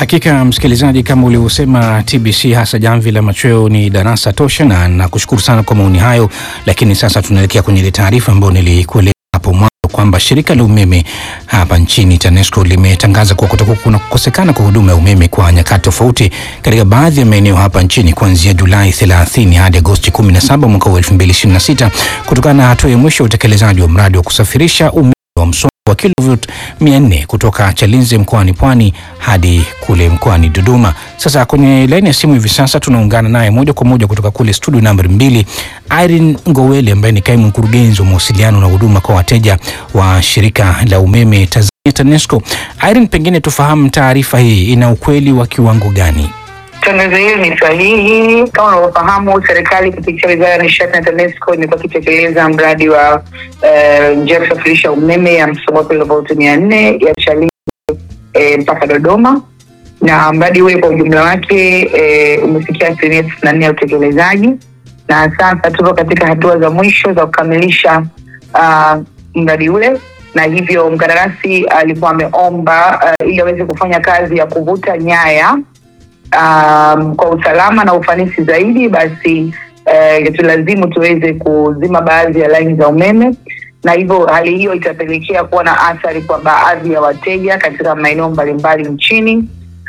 Hakika msikilizaji, kama ulivyosema, TBC hasa jamvi la machweo ni darasa tosha, na nakushukuru sana kwa maoni hayo. Lakini sasa tunaelekea kwenye ile taarifa ambayo nilikueleza hapo mwanzo kwamba shirika la umeme hapa nchini TANESCO limetangaza kuwa kutakuwa kuna kukosekana kwa huduma ya umeme kwa nyakati tofauti katika baadhi ya maeneo hapa nchini kuanzia Julai 30 hadi Agosti 17 mwaka wa 2026 kutokana na hatua ya mwisho ya utekelezaji wa mradi wa kusafirisha umeme wa msongo wa kilovoti 400 kutoka Chalinze mkoani Pwani hadi kule mkoani Dodoma. Sasa kwenye laini ya simu hivi sasa tunaungana naye moja kwa moja kutoka kule studio nambari mbili, Irene Ngowele ambaye ni kaimu mkurugenzi wa mawasiliano na huduma kwa wateja wa shirika la umeme Tanzania TANESCO. Irene, pengine tufahamu taarifa hii ina ukweli wa kiwango gani? Tangazo hili ni sahihi. Kama unavyofahamu, serikali kupitia wizara ya nishati na TANESCO imekuwa ikitekeleza mradi wa eh, njia ya kusafirisha umeme ya msongo wa kilovolti mia nne ya Chalinze eh, mpaka Dodoma, na mradi ule kwa ujumla wake eh, umefikia asilimia tisini na nne ya utekelezaji, na sasa tupo katika hatua za mwisho za kukamilisha ah, mradi ule na hivyo mkandarasi alikuwa ameomba uh, ili aweze kufanya kazi ya kuvuta nyaya um, kwa usalama na ufanisi zaidi, basi uh, tulazimu tuweze kuzima baadhi ya laini za umeme, na hivyo hali hiyo itapelekea kuwa na athari kwa baadhi ya wateja katika maeneo mbalimbali nchini,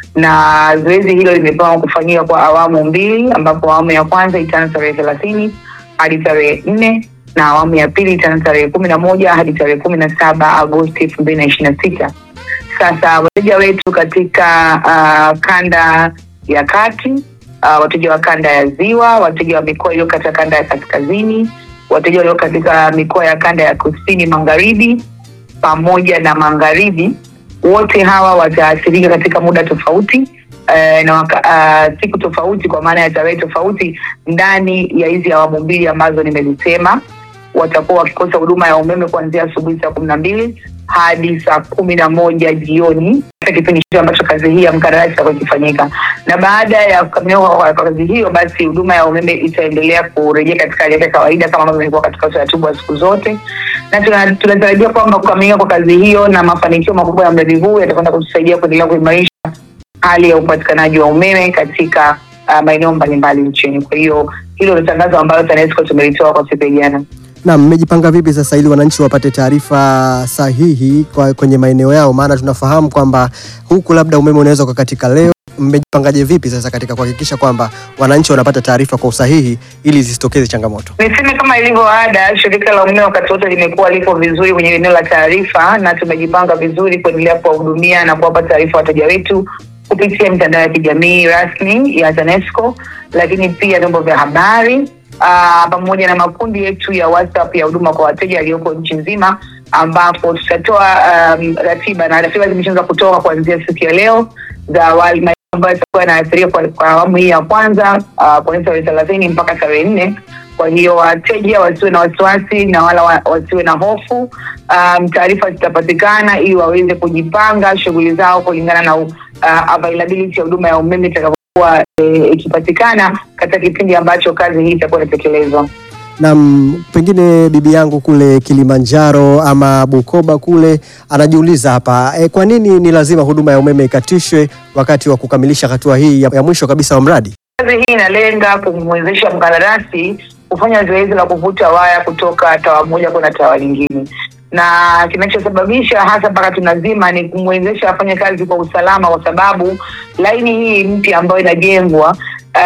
na zoezi hilo limepangwa kufanyika kwa awamu mbili, ambapo awamu ya kwanza itaanza tarehe thelathini hadi tarehe nne na awamu ya pili itaanza tarehe kumi na moja hadi tarehe kumi na saba Agosti elfu mbili na ishirini na sita. Sasa wateja wetu katika uh, kanda ya kati uh, wateja wa kanda ya ziwa, wateja wa mikoa iliyo katika kanda ya kaskazini, wateja walio katika mikoa ya kanda ya kusini magharibi pamoja na magharibi, wote hawa wataathirika katika muda tofauti uh, na waka, uh, siku tofauti, kwa maana ya tarehe tofauti ndani ya hizi awamu mbili ambazo nimezisema. Watakuwa wakikosa huduma ya umeme kuanzia asubuhi saa kumi na mbili hadi saa kumi na moja jioni katika kipindi hicho ambacho kazi hii ya mkandarasi itakuwa ikifanyika, na baada ya kukamilika kwa kazi hiyo, basi huduma ya umeme itaendelea kurejea katika hali yake ya kawaida kama ambavyo ilikuwa katika utaratibu wa siku zote, na tuna- tunatarajia kwamba kukamilika kwa kazi hiyo na mafanikio makubwa ya mradi huu yatakwenda kutusaidia kuendelea kuimarisha hali ya upatikanaji wa umeme katika uh, maeneo mbalimbali nchini. Kwa hiyo hilo ni tangazo ambalo TANESCO tumelitoa kwa siku ya jana. Na mmejipanga vipi sasa ili wananchi wapate taarifa sahihi kwa kwenye maeneo yao? Maana tunafahamu kwamba huku labda umeme unaweza ukakatika leo. Mmejipangaje vipi sasa katika kuhakikisha kwamba wananchi wanapata taarifa kwa usahihi ili zisitokeze changamoto? Niseme kama ilivyo ada, shirika la umeme wakati wote limekuwa liko vizuri kwenye eneo la taarifa, na tumejipanga vizuri kuendelea kuwahudumia na kuwapa taarifa wateja wetu kupitia mitandao ya kijamii rasmi ya TANESCO, lakini pia vyombo vya habari aa, pamoja na makundi yetu ya WhatsApp ya huduma kwa wateja yaliyoko nchi nzima, ambapo tutatoa um, ratiba na ratiba zimeshaanza kutoka kuanzia siku ya leo za awali maeneo ambayo yatakuwa yanaathiriwa kwa, kwa awamu hii ya kwanza uh, kuanzia tarehe thelathini mpaka tarehe nne. Kwa hiyo wateja wasiwe na wasiwasi na wala wa- wasiwe na hofu. Um, taarifa zitapatikana ili waweze kujipanga shughuli zao kulingana na uh, availability ya huduma ya umeme itakavyokuwa eh, ikipatikana katika kipindi ambacho kazi hii itakuwa inatekelezwa. Na m- pengine bibi yangu kule Kilimanjaro ama Bukoba kule anajiuliza hapa e, kwa nini ni lazima huduma ya umeme ikatishwe wakati wa kukamilisha hatua hii ya, ya mwisho kabisa wa mradi? Kazi hii inalenga kumwezesha mkandarasi kufanya zoezi la kuvuta waya kutoka tawa moja kwenda tawa lingine, na kinachosababisha hasa mpaka tunazima ni kumwezesha afanye kazi kwa usalama, kwa sababu laini hii mpya ambayo inajengwa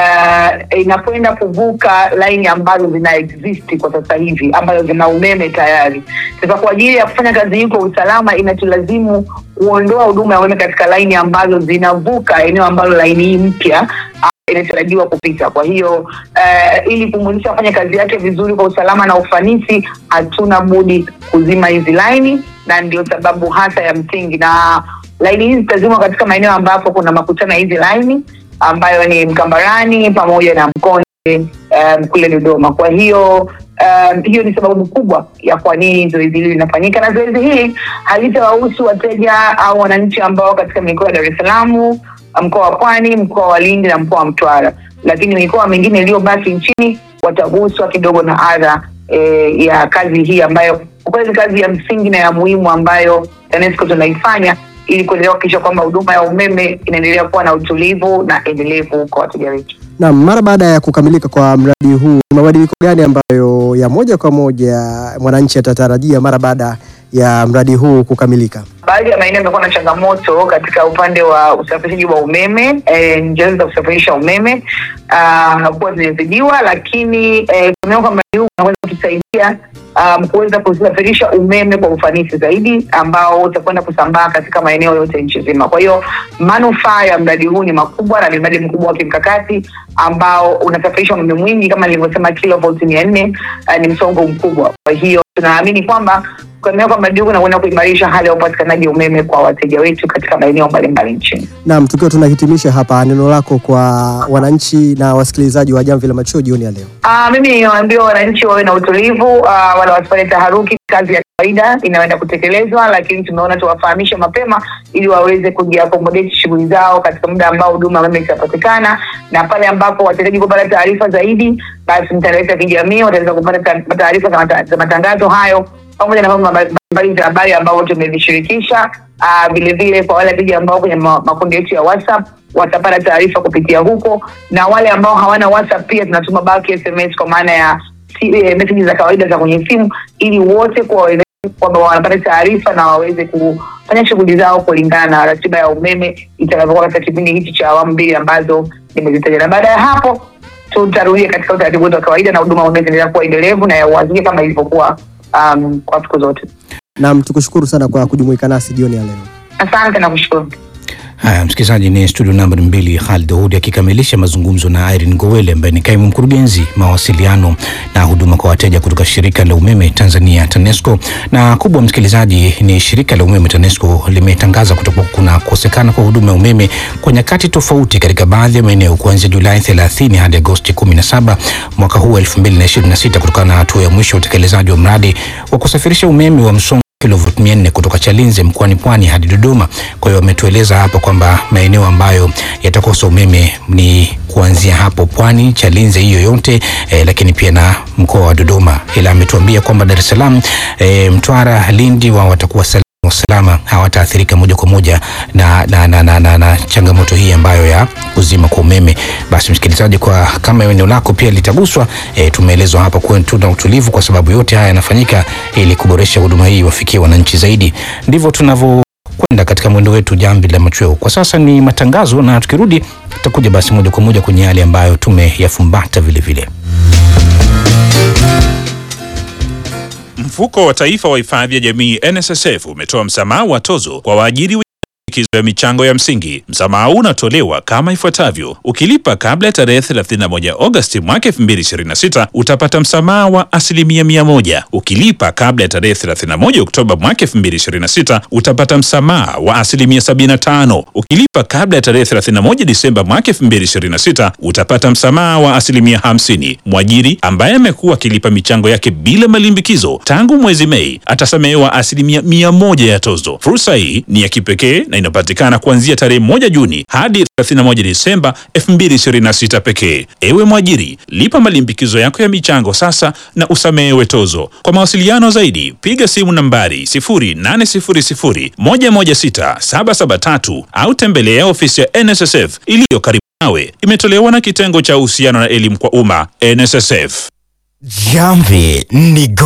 uh, inakwenda kuvuka laini ambazo zina exist kwa sasa hivi ambazo zina umeme tayari. Sasa kwa ajili ya kufanya kazi hii kwa usalama, inatulazimu kuondoa huduma ya umeme katika laini ambazo zinavuka eneo ambalo laini hii mpya inatarajiwa kupita. Kwa hiyo uh, ili kumwezesha kufanya kazi yake vizuri kwa usalama na ufanisi, hatuna budi kuzima hizi laini, na ndio sababu hasa ya msingi, na laini hizi zitazimwa katika maeneo ambapo kuna makutano ya hizi laini ambayo ni Mkambarani pamoja na Mkonde um, kule Dodoma. Kwa hiyo um, hiyo ni sababu kubwa ya kwa nini zoezi hili linafanyika, na zoezi hili halitawahusu wateja au wananchi ambao katika mikoa ya Dar es Salaam mkoa wa Pwani, mkoa wa Lindi na mkoa wa Mtwara, lakini mikoa mingine iliyobaki nchini wataguswa kidogo na adha e, ya kazi hii ambayo kwa kweli ni kazi ya msingi na ya muhimu ambayo TANESCO tunaifanya ili kuendelea kuhakikisha kwamba huduma ya umeme inaendelea kuwa na utulivu na endelevu kwa wateja wetu. Na mara baada ya kukamilika kwa mradi huu, ni mabadiliko gani ambayo ya moja kwa moja mwananchi atatarajia mara baada ya mradi huu kukamilika? Baadhi ya maeneo yamekuwa na changamoto katika upande wa usafirishaji wa umeme, eh, njia za kusafirisha umeme ah, kuwa zimezidiwa, lakini eh, tumeona kwamba mradi huu unaweza kutusaidia um, kuweza kusafirisha umeme kwa ufanisi zaidi ambao utakwenda kusambaa katika maeneo yote nchi nzima. Kwa hiyo manufaa ya mradi huu ni makubwa na ni mradi mkubwa wa kimkakati ambao unasafirisha umeme mwingi kama nilivyosema, kilovolt mia nne uh, ni msongo mkubwa. Kwa hiyo tunaamini kwamba kuendelea kwa mradi huu unakwenda kuimarisha hali ya upatikanaji wa umeme kwa wateja wetu katika maeneo mbalimbali nchini. Naam, tukiwa tunahitimisha hapa, neno lako kwa wananchi na wasikilizaji wa Jamvi la Machweo jioni ya leo. Uh, mimi niwaambia wananchi wawe na utulivu uh, wala wasifanye taharuki. Kazi ya kawaida inaenda kutekelezwa, lakini tumeona tuwafahamishe mapema ili waweze kujiakomodeti shughuli zao katika muda ambao huduma ya umeme itapatikana, na pale ambapo watahitaji kupata taarifa zaidi, basi mitandao yetu ya kijamii wataweza kupata ta- taarifa za mata- za matangazo hayo pamoja na vyombo mbalimbali vya habari ambao tumevishirikisha. Ah, Vile vile kwa wale wateja ambao kwenye ma- makundi yetu ya WhatsApp watapata taarifa kupitia huko, na wale ambao hawana WhatsApp pia tunatuma bulk SMS kwa maana ya si- eh, meseji za kawaida za kwenye simu, ili wote kwa kwamba wanapata taarifa na waweze kufanya shughuli zao kulingana na ratiba ya umeme itakavyokuwa katika kipindi hichi cha awamu mbili ambazo nimezitaja, na baada ya hapo tutarudia katika utaratibu wetu wa kawaida na huduma ya umeme itaendelea kuwa endelevu na ya uhakika kama ilivyokuwa um, kwa siku zote. Naam, tukushukuru sana kwa kujumuika nasi jioni ya leo. Asante na kushukuru. Haya, msikilizaji, ni studio namba mbili Khalid Daudi akikamilisha mazungumzo na Irene Gowele ambaye ni kaimu mkurugenzi mawasiliano na huduma kwa wateja kutoka shirika la umeme Tanzania TANESCO. Na kubwa msikilizaji, ni shirika la umeme TANESCO limetangaza kutokuwa kuna kukosekana kwa huduma ya umeme kwa nyakati tofauti katika baadhi ya maeneo kuanzia Julai 30 hadi Agosti 17 mwaka huu 2026 kutokana na hatua ya mwisho ya utekelezaji wa mradi wa kusafirisha umeme wa msongo kilovoti mia nne kutoka Chalinze mkoani Pwani hadi Dodoma. Kwa hiyo wametueleza hapa kwamba maeneo ambayo yatakosa umeme ni kuanzia hapo Pwani, Chalinze hiyo yote eh, lakini pia na mkoa wa Dodoma, ila ametuambia kwamba Dar es Salaam eh, Mtwara, Lindi wao watakuwa salama usalama hawataathirika moja kwa moja na, na, na, na, na, na changamoto hii ambayo ya kuzima kwa umeme. Basi msikilizaji, kwa kama eneo lako pia litaguswa, e, tumeelezwa hapa kuwa tuna utulivu, kwa sababu yote haya yanafanyika ili kuboresha huduma hii wafikie wananchi zaidi. Ndivyo tunavyokwenda katika mwendo wetu jamvi la machweo. Kwa sasa ni matangazo, na tukirudi tutakuja basi moja kwa moja kwenye yale ambayo tumeyafumbata vile vile. Mfuko wa Taifa wa Hifadhi ya Jamii NSSF umetoa msamaha wa tozo kwa waajiri wenye likizo ya michango ya msingi. Msamaha huu unatolewa kama ifuatavyo: ukilipa kabla ya tarehe 31 Agosti mwaka 2026 utapata msamaha wa asilimia mia moja. Ukilipa kabla ya tarehe 31 Oktoba mwaka 2026 utapata msamaha wa asilimia 75. Ukilipa kabla ya tarehe 31 Disemba mwaka 2026 utapata msamaha wa asilimia 50. Mwajiri ambaye amekuwa akilipa michango yake bila malimbikizo tangu mwezi Mei atasamehewa asilimia mia moja ya tozo. Fursa hii ni ya kipekee na inapatikana kuanzia tarehe moja Juni hadi 31 Disemba 2026 pekee. Ewe mwajiri, lipa malimbikizo yako ya michango sasa na usamehewe tozo. Kwa mawasiliano zaidi, piga simu nambari 0800 116 773 au tembelea ofisi ya NSSF iliyo karibu nawe. Imetolewa na kitengo cha uhusiano na elimu kwa umma NSSF. Jamvi ni